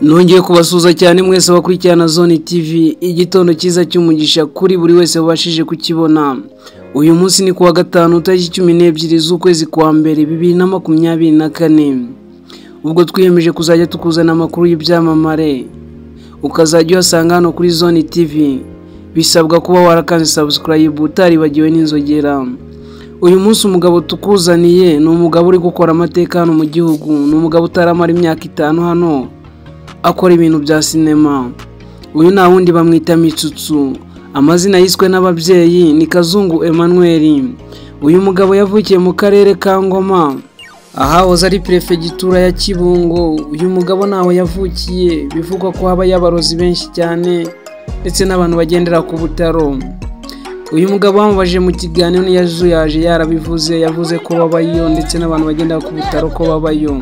Nongeye kubasuhuza cyane mwese bakurikirana Zone TV, igitondo cyiza cy'umugisha kuri buri wese wabashije kukibona. Uyu munsi ni kuwa gatanu tariki cumi n'ebyiri z'ukwezi kwa mbere bibiri na makumyabiri na kane. Ubwo twiyemeje kuzajya tukuzana amakuru y'ibyamamare, ukazajya uyasanga hano kuri Zone TV. Bisabwa kuba warakanze subscribe utaribagiwe n'inzogera. Uyu munsi umugabo tukuzaniye ni umugabo uri gukora amateka hano mu gihugu, ni umugabo utaramara imyaka itanu hano akora ibintu bya sinema uyu nta wundi bamwita mitsutsu amazina yiswe n'ababyeyi ni kazungu emmanuel uyu mugabo yavukiye mu karere ka ngoma ahahoze ari perefegitura ya kibungo uyu mugabo ntaho yavukiye bivugwa ko habayo abarozi benshi cyane ndetse n'abantu bagendera ku butaro uyu mugabo bamubaje mu kiganiro ntiyazuyaje yarabivuze yavuze ko babayo ndetse n'abantu bagendera ku butaro ko babayo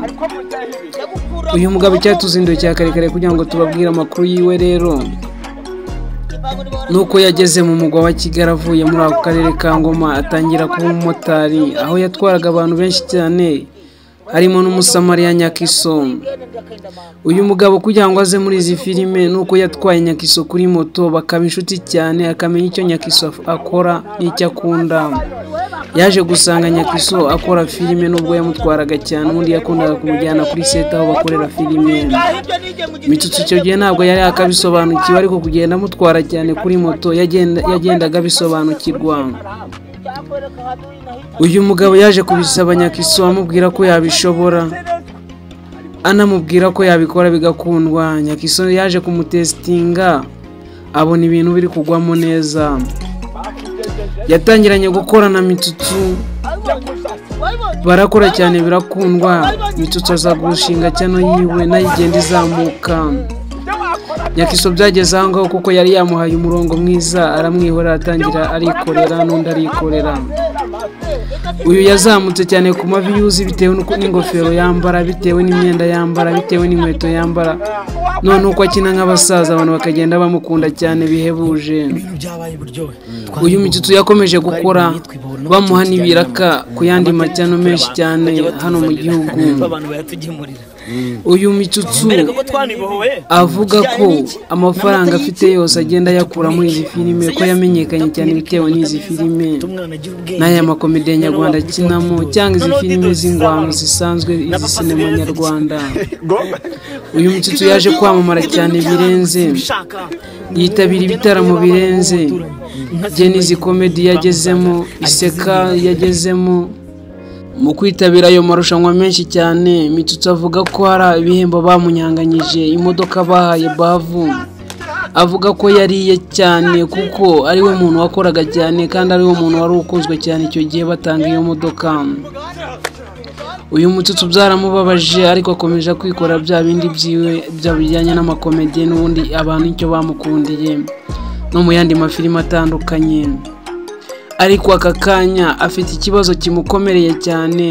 uyu mugabo icyatuzinduye cya karekare kugira ngo tubabwire amakuru yiwe rero nuko yageze mu mugwa wa kigali avuye muri ako karere ka ngoma atangira kuba umumotari aho yatwaraga abantu benshi cyane harimo n'umusamariya nyakiso uyu mugabo kugira ngo aze muri izi filime nuko yatwaye nyakiso kuri moto bakaba inshuti cyane akamenya icyo nyakiso akora n'icyo akunda yaje gusanga nyakiso akora filime nubwo yamutwaraga cyane ubundi yakundaga kumujyana kuri seta aho bakorera filime imitsutsi icyo gihe ntabwo yari akabisobanukiwe ariko kugenda amutwara cyane kuri moto yagendaga abisobanukirwa uyu mugabo yaje kubisaba nyakiso amubwira ko yabishobora anamubwira ko yabikora bigakundwa nyakiso yaje kumutesitinga abona ibintu biri kugwamo neza yatangiranye gukora na mitsutsu barakora cyane birakundwa mitsutsu aza gushinga cyano yiwe nayo igenda izamuka nyakiso byageze aho ngaho kuko yari yamuhaye umurongo mwiza aramwihorera atangira arikorera n'undi arikorera uyu yazamutse cyane ku mavi yuzi bitewe n'ingofero yambara bitewe n'imyenda yambara bitewe n'inkweto yambara none uko akina nk'abasaza abantu bakagenda bamukunda cyane bihebuje uyu mukitso yakomeje gukora bamuha n'ibiraka ku yandi macyano menshi cyane hano mu gihugu uyu mitsutsu avuga ko amafaranga afite yose agenda ayakura muri izi filime ko yamenyekanye cyane bitewe n'izi filime n'aya makomediya nyarwanda akinamo cyangwa izi filime z'ingwano zisanzwe izi sinema nyarwanda uyu mitsutsu yaje kwamamara cyane birenze yitabira ibitaramo birenze izi komedi yagezemo iseka yagezemo mu kwitabira ayo marushanwa menshi cyane mitsutsi avuga ko hari ibihembo bamunyanganyije imodoka bahaye bavu avuga ko yariye cyane kuko ari we muntu wakoraga cyane kandi ari we muntu wari ukunzwe cyane icyo gihe batanga iyo modoka uyu mutsutsi byaramubabaje ariko akomeje kwikora bya bindi byiwe bya bijyanye n'amakomedi n'ubundi abantu icyo bamukundiye no mu yandi mafilime atandukanye ariko aka kanya afite ikibazo kimukomereye cyane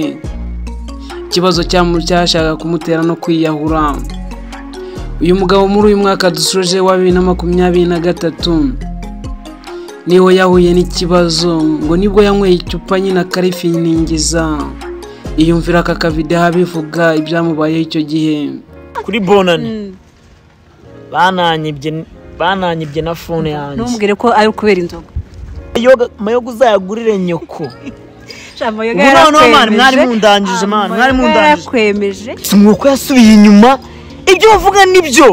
ikibazo cyashaka kumutera no kwiyahura uyu mugabo muri uyu mwaka dusoje wa bibiri na makumyabiri na gatatu niho yahuye n'ikibazo ngo nibwo yanyweye icupa nyine akarifiningiza iyumvira aka kavideho abivuga ibyamubayeho icyo gihe kuri bonani bananyibye na fone yanjye ntumbwire ko ari ukubera inzoga amayoga uzayagurire nyoko mwari mundangije mani mwari yarakwemeje si mwuko yasubiye inyuma ibyo bavuga nibyo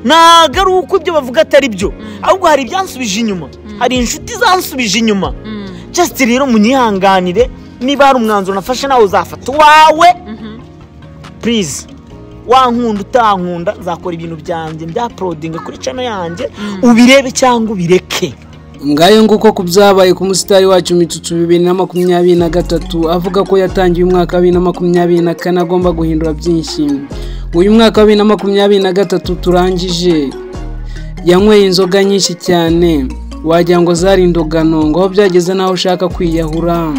ntabwo ari uko ibyo bavuga atari byo ahubwo hari ibyansubije inyuma hari inshuti zansubije inyuma just rero munyihanganire niba hari umwanzuro nafashe nawe uzafata uwawe purize wankunda utankunda nzakora ibintu byanjye bya porodingi kuri cano yanjye ubirebe cyangwa ubireke ngayo nguko ku byabaye ku musitari wacu mitsutsu bibiri na makumyabiri na gatatu avuga ko yatangiye umwaka wa bibiri na makumyabiri na kane agomba guhindura byinshi uyu mwaka wa bibiri na makumyabiri na gatatu turangije yanyweye inzoga nyinshi cyane wagira ngo zari indogano ngo aho byageze n'aho ushaka kwiyahura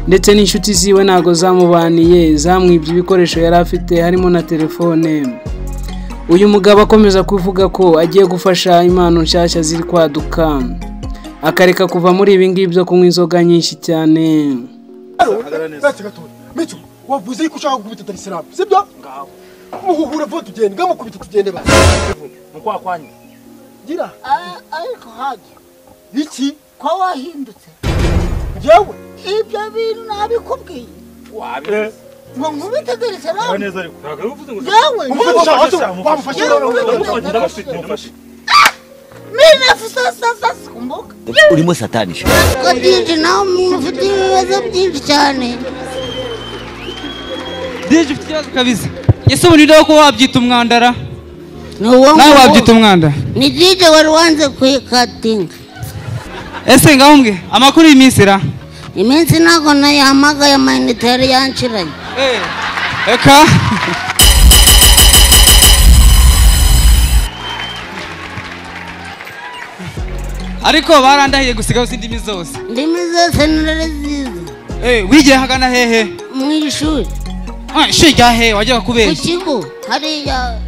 ndetse n'inshuti ziwe ntabwo zamubaniye zamwibye ibikoresho yari afite harimo na telefone uyu mugabo akomeza kuvuga ko agiye gufasha impano nshyashya ziri kwaduka akareka kuva muri ibi ngibi byo kunywa inzoga nyinshi cyane wavuze yuko ushaka gukubita darisiramu sibyo muhuhura po tugende gamukubita tugende basi mu kwa kwanyu gira A- ariko hajya iki ko wahindutse njyewe ibyo bintu nabikubwiye ngo nkubitegereze nawe yewe wamufashe minafu sasa sasa kumbuka urimo satanisha ko diji nawe umuntu ufite ibibazo byinshi cyane Dije ufite ikibazo kabisa ese ubu nidoho kuba wabyita umwandara ni uwo nawe wabyita nguwo umwandara ni dije wari wanze kuyikatinga ese ngaho mbwe amakuru y'iminsi ra iminsi ntabwo nayihamagaye amayinite yari yanshiranye Eh, eka ariko barandahiye gusigaho izindi zose ndimi zose narazizi Eh, wigiye hagana hehe mu ishuri Ah, ishuri rya hehe wajyaga ku kubeshya kigo hariya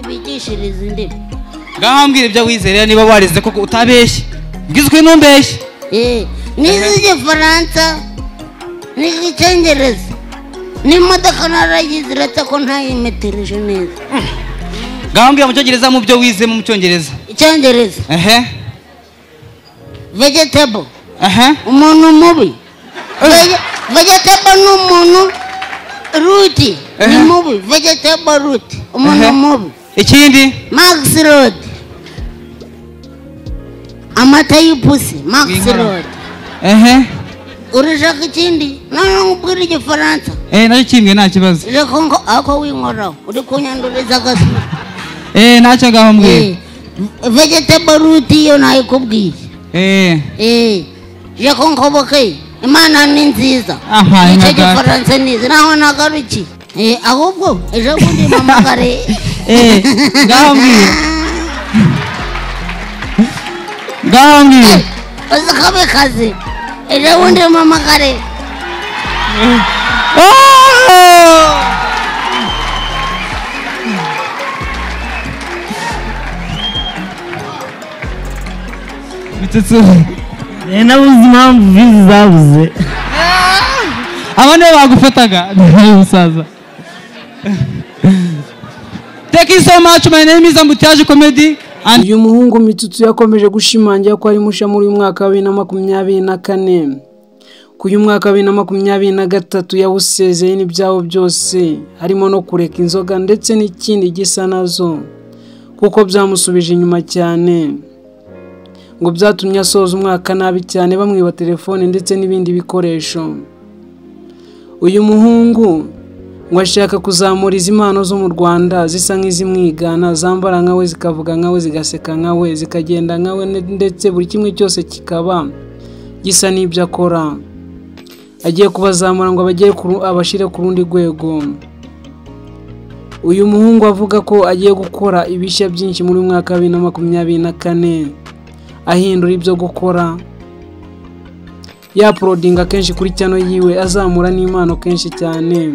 bigishiriza indimi ngaho mbwira ibyo wizerera niba warize koko utabeshya bwizwe n'umbeshya Eh, n'iz'igifaransa n'iz'icyongereza n'imodoka narayizi uretse ko ntayimetereje neza ngaho mbwira mu cyongereza mu byo wize mu cyongereza icyongereza ehe vegetable ehe umuntu mubi Vege- vegetable ni umuntu ruti ni Eh. mubi vegetable ruti umuntu Eh. mubi ikindi max road amata y'ipusi max Winkara. road ehe urashaka ikindi noneho nkubwira igifaransa eh nacyo kimwe nta kibazo reka ngo ako winkoraho uri kunyanduriza agasura eh nacyo ngaho mbwira vegetable root iyo nayikubwiye eh eh reka ngoboke imana ni nziza Aha, nicyo Nyagatare. gifaransa nizi naho nagaruki eh ahubwo ejo bundi mpamagare eh ngaho mbwira ngaho mbwira uzikabe kazi ejo bundi mpamagare Oh! bitutsu nabuze impamvu vizi zabuze aba nibo bagufataga musaza thank you so much my name is ambutiaje comedy and uyu muhungu mitutsu yakomeje gushimangira ko ari mushya muri uyu mwaka wa bibiri na makumyabiri na kane ko uyu mwaka wa bibiri na makumyabiri na gatatu yawusezeye n'ibyawo byose harimo no kureka inzoga ndetse n'ikindi gisa nazo kuko byamusubije inyuma cyane ngo byatumye asoza umwaka nabi cyane bamwiba telefone ndetse n'ibindi bikoresho uyu muhungu ngo ashaka kuzamura izi mpano zo mu rwanda zisa nk'izimwigana zambara nkawe zikavuga nkawe zigaseka nkawe zikagenda nkawe ne- ndetse buri kimwe cyose kikaba gisa n'ibyo akora agiye kubazamura ngo abagere ku ru- abashyire ku rundi rwego uyu muhungu avuga ko agiye gukora ibishya byinshi muri uyu mwaka wa bibiri na makumyabiri na kane ahindura ibyo gukora yaprodinga kenshi kuri cyano yiwe azamura n'impano kenshi cyane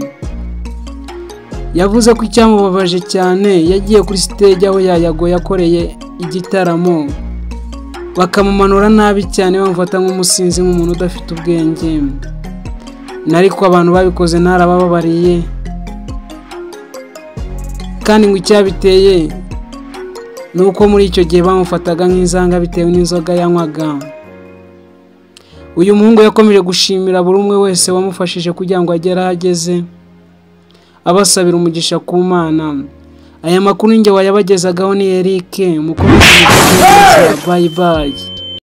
yavuze ko icyamubabaje cyane yagiye kuri stage aho yayago yakoreye igitaramo bakamumanura nabi cyane bamufata nk'umusinzi nk'umuntu udafite ubwenge nariko abantu babikoze ntarabababariye kandi ngo icyabiteye ni uko muri icyo gihe bamufataga nk'inzanga bitewe n'inzoga yanywaga uyu muhungu yakomeje gushimira buri umwe wese wamufashije kugira ngo agere aho ageze abasabira umugisha ku mana aya makuru njye wayabagezagaho ni Eric mukomeze bayi bayi